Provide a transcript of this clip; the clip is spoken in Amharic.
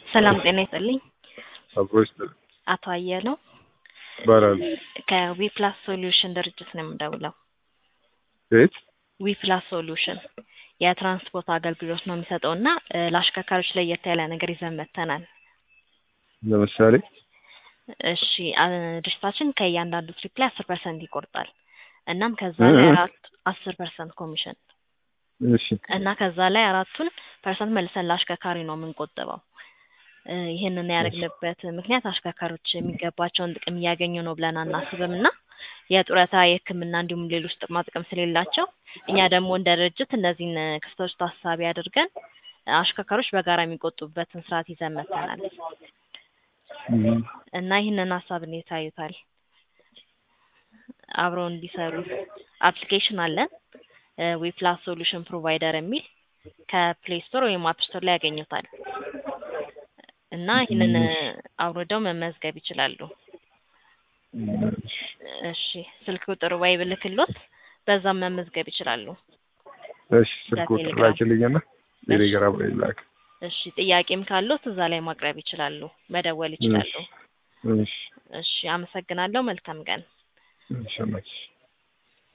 ሰላም ጤና ይስጥልኝ። አብሮች አቶ አየለው ይባላል። ከዊፕላስ ሶሉሽን ድርጅት ነው የምደውለው። ቤት ዊፕላስ ሶሉሽን የትራንስፖርት አገልግሎት ነው የሚሰጠው እና እ ለአሽከርካሪዎች ለየት ያለ ነገር ይዘን መጥተናል። ለምሳሌ እሺ አ ድርጅታችን ከእያንዳንዱ ትሪፕ ላይ አስር ፐርሰንት ይቆርጣል። እናም ከዛ እ ላይ እ አራት አስር ፐርሰንት ኮሚሽን እሺ እና ከዛ ላይ አራቱን ፐርሰንት መልሰን ለአሽከርካሪ ነው የምንቆጥበው። እ ይህንን ያደረግንበት ምክንያት አሽከርካሪዎች የሚገባቸውን ጥቅም እያገኙ ነው ብለን አናስብም እና የጡረታ የሕክምና እንዲሁም ሌሎች ጥቅማ ጥቅም ስለሌላቸው እኛ ደግሞ እንደ ድርጅት እነዚህን ክፍተቶች ታሳቢ አድርገን አሽከርካሪዎች በጋራ የሚቆጡበትን ስርዓት ይዘን መጥተናል እም፣ እና ይህንን ሀሳብ እንዴት ያዩታል? አብረው እንዲሰሩ አፕሊኬሽን አለን ዊፕላስ ሶሉሽን ፕሮቫይደር የሚል ከፕሌይ ስቶር ወይም አፕ ስቶር ላይ ያገኙታል እና ይህንን አውርደው መመዝገብ ይችላሉ። እሺ ስልክ ቁጥር ወይ ብልክሎት በዛም መመዝገብ ይችላሉ። እሺ ስልክ ቁጥር በቴሌግራም ላኪልኝና ቴሌግራም ላይ ላክ። እሺ ጥያቄም ካሉት እዛ ላይ ማቅረብ ይችላሉ፣ መደወል ይችላሉ። እሺ እሺ እሺ አመሰግናለሁ። መልካም ቀን። እሺ መች